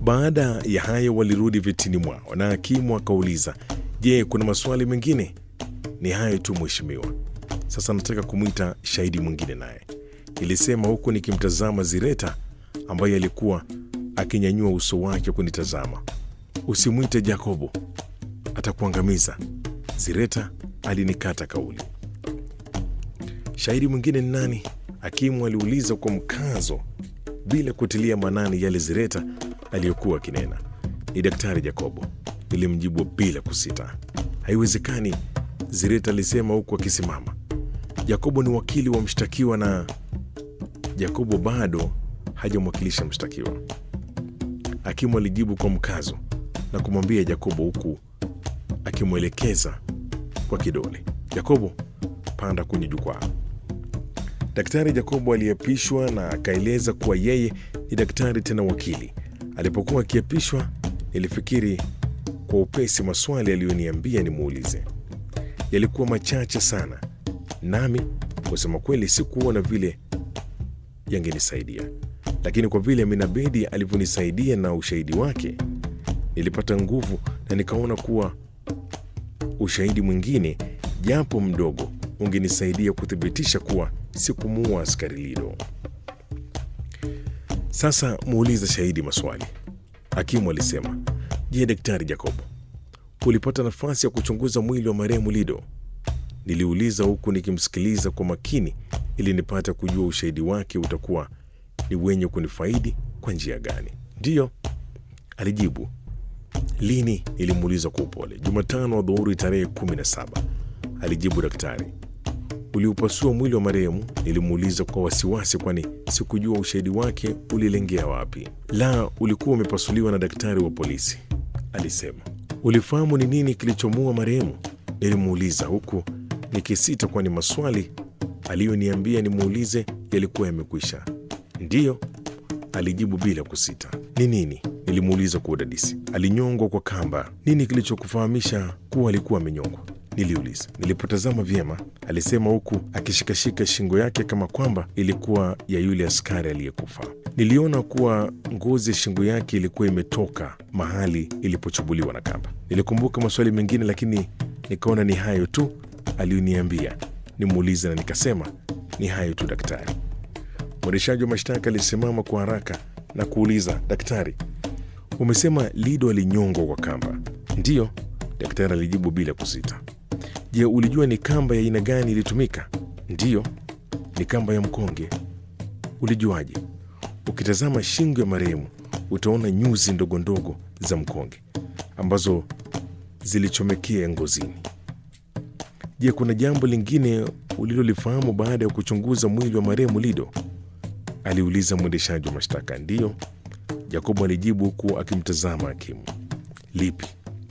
Baada ya hayo walirudi vitini mwao na hakimu akauliza, je, kuna maswali mengine? Ni hayo tu mheshimiwa. Sasa nataka kumwita shahidi mwingine naye, nilisema huku nikimtazama Zireta ambaye alikuwa akinyanyua uso wake kunitazama. Usimwite Jakobo, atakuangamiza. Zireta alinikata kauli. Shahidi mwingine ni nani? Hakimu aliuliza kwa mkazo bila kutilia maanani yale Zireta aliyokuwa akinena. Ni Daktari Jakobo, nilimjibu bila kusita. Haiwezekani, Zireta alisema huku akisimama. Jakobo ni wakili wa mshtakiwa na Jakobo bado hajamwakilisha mshtakiwa. Hakimu alijibu kwa mkazo na kumwambia Jakobo huku akimwelekeza kwa kidole, Jakobo, panda kwenye jukwaa. Daktari Jakobo aliapishwa na akaeleza kuwa yeye ni daktari tena wakili. Alipokuwa akiapishwa, nilifikiri kwa upesi maswali aliyoniambia nimuulize. Yalikuwa machache sana, nami kusema kweli sikuona vile yangenisaidia, lakini kwa vile Aminabedi alivyonisaidia na ushahidi wake, nilipata nguvu na nikaona kuwa ushahidi mwingine japo mdogo ungenisaidia kuthibitisha kuwa sikumuua askari Lido. Sasa muulize shahidi maswali, hakimu alisema. Je, Daktari Jacobo, ulipata nafasi ya kuchunguza mwili wa marehemu Lido? Niliuliza huku nikimsikiliza kwa makini ili nipate kujua ushahidi wake utakuwa ni wenye kunifaidi kwa njia gani. Ndiyo, alijibu. Lini? Nilimuuliza kwa upole. Jumatano wa dhuhuri tarehe kumi na saba, alijibu daktari. Uliupasua mwili wa marehemu? Nilimuuliza kwa wasiwasi, kwani sikujua ushahidi wake ulilengea wapi. La, ulikuwa umepasuliwa na daktari wa polisi, alisema. Ulifahamu ni nini kilichomuua marehemu? Nilimuuliza huku nikisita, kwani maswali aliyoniambia nimuulize yalikuwa yamekwisha. Ndiyo, alijibu bila kusita. Ni nini? Nilimuuliza kwa udadisi. Alinyongwa kwa kamba. Nini kilichokufahamisha kuwa alikuwa amenyongwa? Niliuliza. Nilipotazama vyema, alisema huku akishikashika shingo yake kama kwamba ilikuwa ya yule askari aliyekufa. Niliona kuwa ngozi ya shingo yake ilikuwa imetoka mahali ilipochubuliwa na kamba. Nilikumbuka maswali mengine, lakini nikaona ni hayo tu aliyoniambia nimuulize, na nikasema ni hayo tu daktari. Mwendeshaji wa mashtaka alisimama kwa haraka na kuuliza, daktari, umesema Lido alinyongwa kwa kamba? Ndiyo, daktari alijibu bila kusita. Je, ulijua ni kamba ya aina gani ilitumika? Ndiyo, ni kamba ya mkonge. Ulijuaje? Ukitazama shingo ya marehemu utaona nyuzi ndogo ndogo za mkonge ambazo zilichomekea ngozini. Je, kuna jambo lingine ulilolifahamu baada ya kuchunguza mwili wa marehemu Lido? aliuliza mwendeshaji wa mashtaka. Ndiyo, Jakobo alijibu huku akimtazama hakimu. Lipi?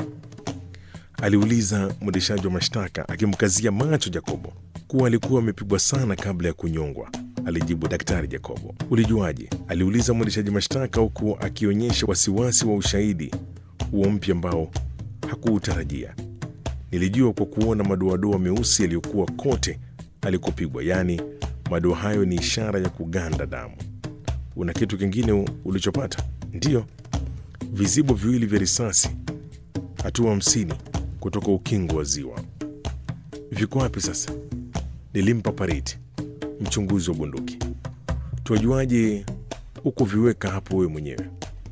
aliuliza mwendeshaji wa mashtaka akimkazia macho Jakobo. Kuwa alikuwa amepigwa sana kabla ya kunyongwa, alijibu daktari Jakobo. Ulijuaje? aliuliza mwendeshaji mashtaka huku akionyesha wasiwasi wa ushahidi huo mpya ambao hakuutarajia. Nilijua kwa kuona madoadoa meusi yaliyokuwa kote alikopigwa, yaani madoa hayo ni ishara ya kuganda damu. Una kitu kingine ulichopata? Ndiyo, vizibo viwili vya risasi hatua hamsini kutoka ukingo wa ziwa. Viko wapi sasa? Nilimpa Pariti, mchunguzi wa bunduki. Tuajuaje huko viweka hapo wewe mwenyewe?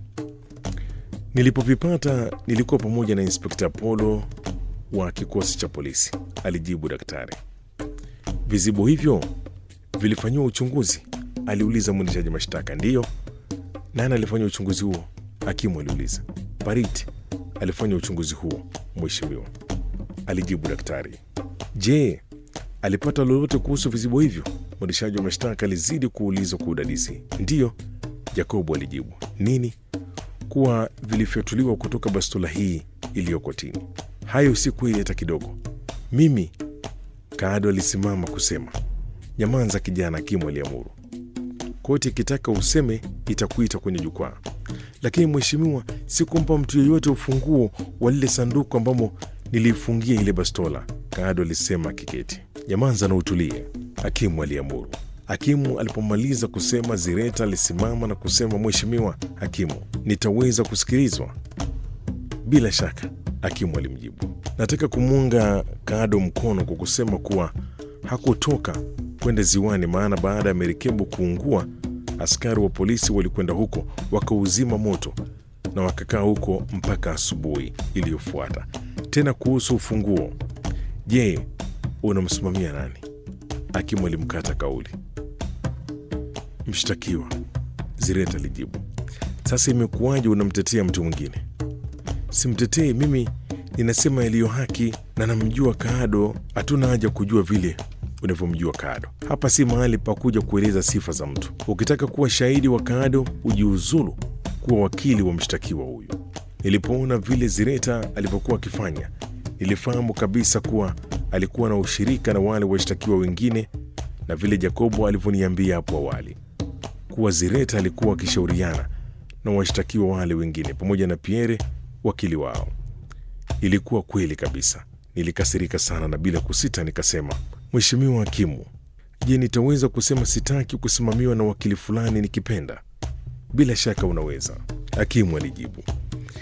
Nilipovipata nilikuwa pamoja na Inspekta Polo wa kikosi cha polisi, alijibu daktari. Vizibo hivyo vilifanyiwa uchunguzi? aliuliza mwendeshaji mashtaka. Ndiyo. Nani alifanya uchunguzi huo? Hakimu aliuliza. Pariti alifanya uchunguzi huo, mheshimiwa, alijibu daktari. Je, alipata lolote kuhusu vizibo hivyo? Mwendeshaji wa mashtaka alizidi kuuliza kwa udadisi. Ndiyo, Jakobo alijibu. Nini? Kuwa vilifyatuliwa kutoka bastola hii iliyo kotini. Hayo si kweli hata kidogo. Mimi, Kaado alisimama kusema. Nyamanza kijana, hakimu aliamuru. Koti ikitaka useme itakuita kwenye jukwaa. Lakini mheshimiwa, sikumpa mtu yeyote ufunguo wa lile sanduku ambamo niliifungia ile bastola, Kaado alisema akiketi. Nyamanza na utulie, hakimu aliamuru. Hakimu alipomaliza kusema, Zireta alisimama na kusema, Mheshimiwa hakimu, nitaweza kusikilizwa? Bila shaka, hakimu alimjibu. Nataka kumuunga Kaado mkono kwa kusema kuwa hakutoka kwenda ziwani, maana baada ya merikebu kuungua, askari wa polisi walikwenda huko wakauzima moto na wakakaa huko mpaka asubuhi iliyofuata. Tena kuhusu ufunguo, je, unamsimamia nani? Hakimu alimkata kauli. Mshtakiwa, Zireta alijibu. Sasa imekuwaje unamtetea mtu mwingine? Simtetei mimi, ninasema yaliyo haki na namjua Kaado. Hatuna haja kujua vile unavyomjua Kaado. Hapa si mahali pa kuja kueleza sifa za mtu. Ukitaka kuwa shahidi wa Kaado, ujiuzulu kuwa wakili wa mshtakiwa huyu. Nilipoona vile Zireta alivyokuwa akifanya, nilifahamu kabisa kuwa alikuwa na ushirika na wale washtakiwa wengine, na vile Jacobo alivyoniambia hapo awali kuwa Zireta alikuwa akishauriana na washtakiwa wale wengine pamoja na Pierre wakili wao. Ilikuwa kweli kabisa. Nilikasirika sana na bila kusita nikasema, Mheshimiwa hakimu, je, nitaweza kusema sitaki kusimamiwa na wakili fulani nikipenda? Bila shaka unaweza, hakimu alijibu.